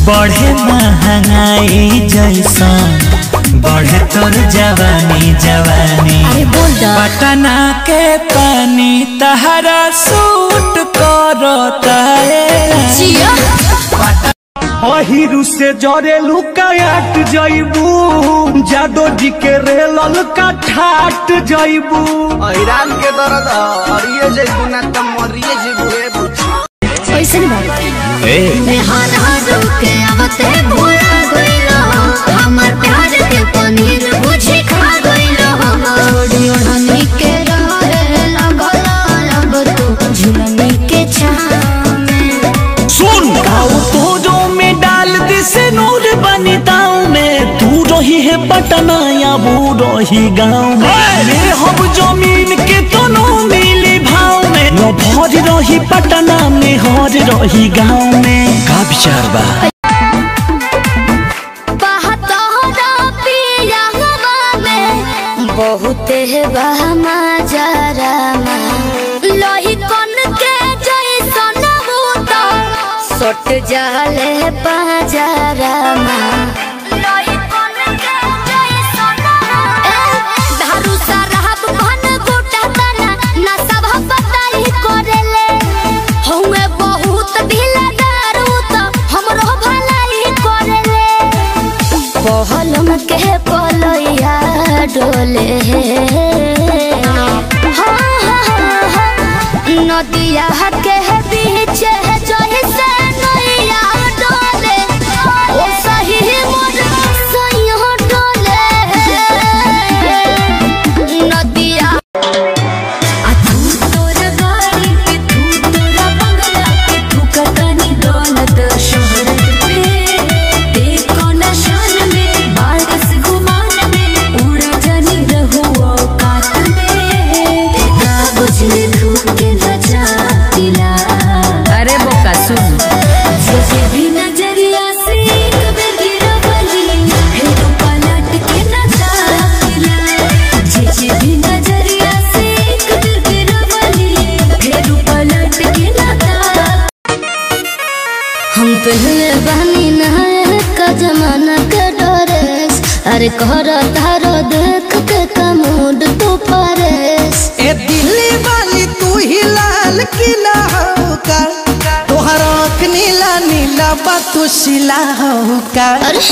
बढ़े महंगाई जैसन बढ़े तोर जवानी जवानी अरे बोल दा पटना के पानी तहरा सूट करता है जिया अहिरु से जरे लुकायाट जइबू जादो जी के रेलल का ठाट जइबू ईरान के दर्द हरिये जेबू ना त मरिये जेबू ए बुच्ची ऐसे नहीं बात मैं हार हार के आवते भूला गइलो हमर प्यार के पनीर बुझी खा गइलो छोड़ी ओढ़नी के रहे लगल अब तू झुलनी के छाव में सुन गाँव तोरो में डाल दी से नूर बनी दाव में तू रही है पटना या वो रही गाँव में ले हम जमीन के दोनों मिली भाव में लो भर रही पटना में हर रही गाँव में का विचार बा बहतोरा पिया हवा में बहुत बहमा जरामा लोही कन के जैसन बूता सट जाले पाजरामा लोही कन के जैसन धारू सरहब घन गोटा तना ना सब बताई करेले हउए बहुत ढीला दारू तो हमरो भलाई करेले पहलम के पलैया डोले हाँ, हाँ, हाँ, नदिया के बीच जही से नैया डोले ओ सही मोर सैया डोले नदिया आ तू तोरा गाड़ी के तू तोरा बंगला के तू कतनी दौलत शोहरत पे देखो नशान में बारिश गुमान में उड़ा जानी रहो औकात में कागज लिखू के नचा दिला अरे बोका सुन सोचे भी नजरिया से कभी गिरवली फिर पलट के नचा दिला सोचे भी नजरिया से कभी गिरवली फिर पलट के नचा हम पहले बहनी नहाए का जमाना के डरेस अरे कहर तारो देख के कमूड तू परेस ए दिल्ली वाली तू ही लाल किला हो का तोहर आँख नीला नीला बा तू शिला हो का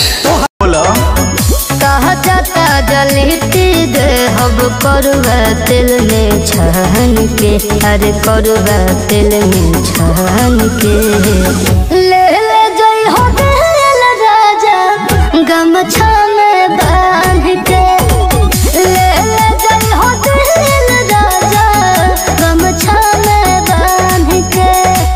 कहा जाता जलती दे अब करुआ तिल में छान के अरे करुआ तिल में छान के ले ले जई हो दिल राजा गमछा में बांध के ले ले जई हो दिल राजा गमछा में बांध के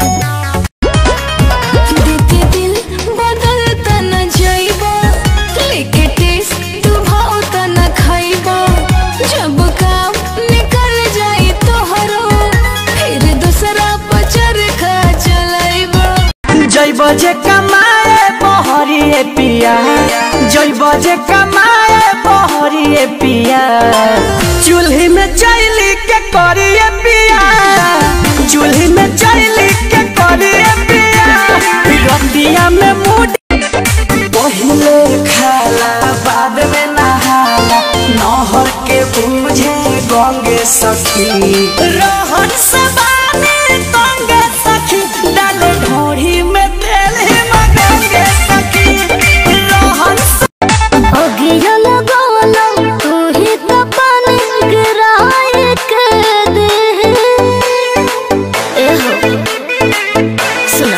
देखे दिल बदलता न जाइबा लेके टेस्ट तू भावता न खाइबा जब काम निकल जाई तोहरो फिर दूसरा पचर खा चलाइबा जैब जे कमाए बहरिए पिया जैब जे कमाए बहरिए पिया चूल्ही में चैली के करिए पिया चूल्ही में चैली के करिए पिया रतिया में मूड पहले खाला बाद में नहाला नहर के बूझे गंगे सखी रहन सबाने गंगे सखी डाले ढोढ़ी में तेल ही मगंगे सखी रहन अगिया लगावला तू ही तो पानी गिराए के दे ए हो सुना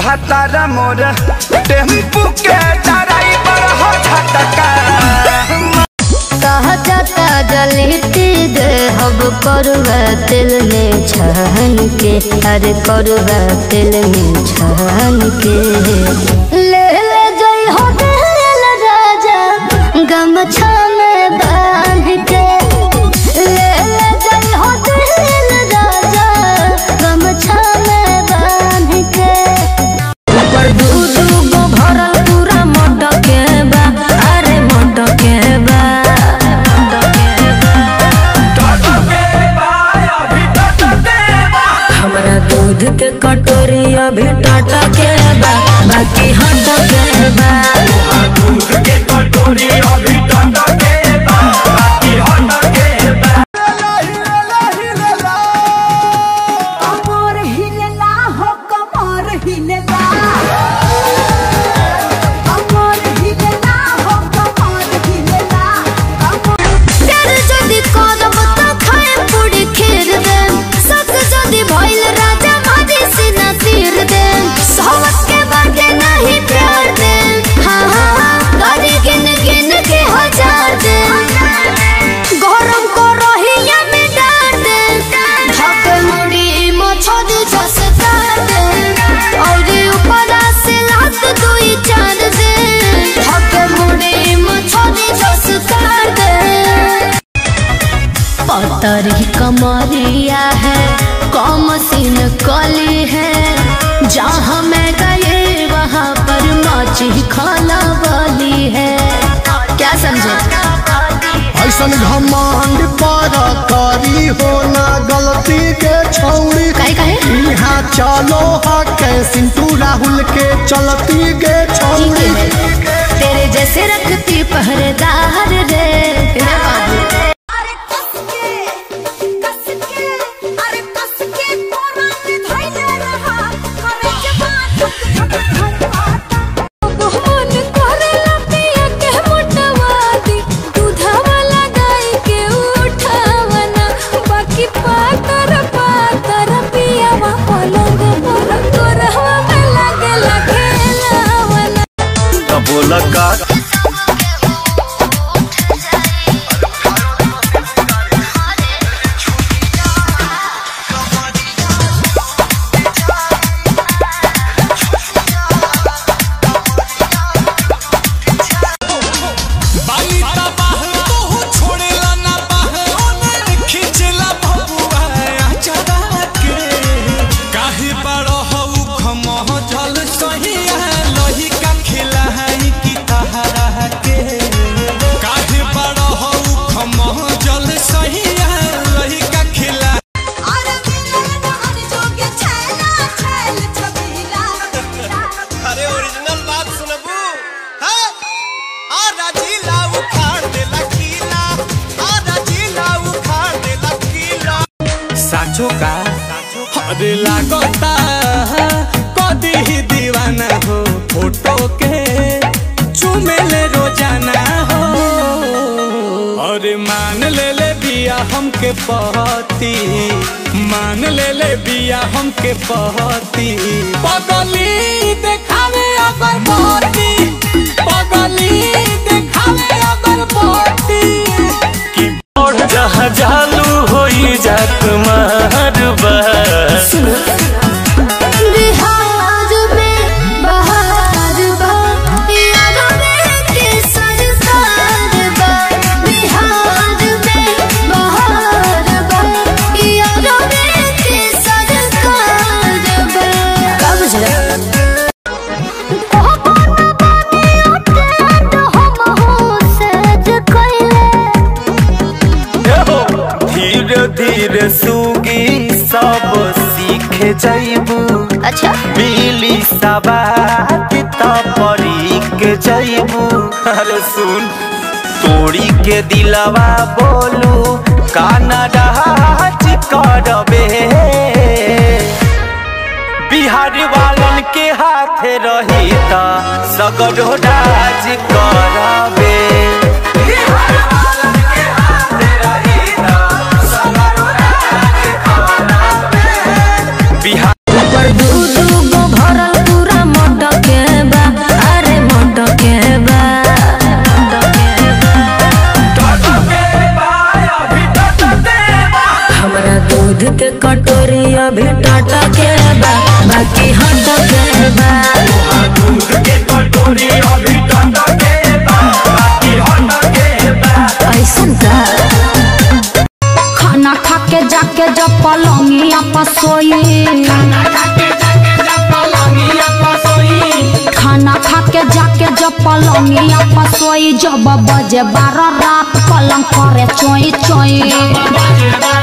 भतारा मोर टेम्पू के ड्राइवर हो झटका कहा जाता जलती दे हब करुआ दिल में छहन के अरे करुआ दिल में छहन के ले ले जई हो दिल राजा गमछा में बांध के ले ले जई हो दिल राजा गमछा में बांध के ऊपर दू दू गो भरल पूरा मटके बा अरे मटके बा हमरा दूध के कटोरी अभी टाटा के बा बाकी हट के बा कमर हिलेला हो कमर हिलेला कमर हिलेला हो कमर हिलेला प्यार जदि करब त खाए पूरी खीर दे सक जदि भइल राजा मारी सिना तीर दे सहवत के बाटे नहीं प्यार दे हाँ हाँ हाँ गाड़ी गिन गिन के हजार दे गरम को रहिया में डाल दे धक मुड़ी मछली जस काट दे और ऊपर से लात दुई चार दे धक मुड़ी मछली जस काट दे पतरी कमरिया है कम सीन कली है जहाँ मैं गए वहाँ पर मची खाना वाली है क्या समझे ऐसन घमंड पर करी हो ना गलती के छौड़ी काहे काहे यहाँ चलो हा सिंटू राहुल के चलती के छौड़ी तेरे जैसे रखती पहरेदार रे रे बाबू अरे कस के कस के अरे कस के कोरा में धइले रहा अरे जवान धक धक धक मोहन करेला पिया के मोटवादी दूधवा लगाई के उठावना बाकी पातर पातर पियावा पलंग पर तोरहवा में लागेला खेलावना बोला का अरे दिल न जोगे छैला छैल छबीला अरे ओरिजिनल बात सुनबू हाँ? आ राजीला उखाड़ देला किला आ राजीला उखाड़ देला किला साचो का अरे लागता कदी ही दीवाना हो फोटो के चुमेले रोजाना हो अरे मान ले ले बिया हमके पहती मान ले ले बिया हमके पहती पगली देखावे अगर पहती पगली देखावे अगर पहती कि और जहाँ जालू होई जात मारबा बिहार में बहार बा यारो में के सरकार बा बिहार में बहार बा यारो में के सरकार बा का बुझला धीरे धीरे सूगी सब सीखे जाइबू अच्छा बिली सबात परी के जाइबू अरे सुन तोड़ी के दिलवा बोलू काना डाच करबे बिहार वालन के हाथ रही त सगरो डाज करबे बिहार ऊपर दू दू गो भरल पूरा पलंगिया पसोई खाना खा के जाके जब पलंगिया पसोई जब बजे बारह रात पलंग करे चोई चोई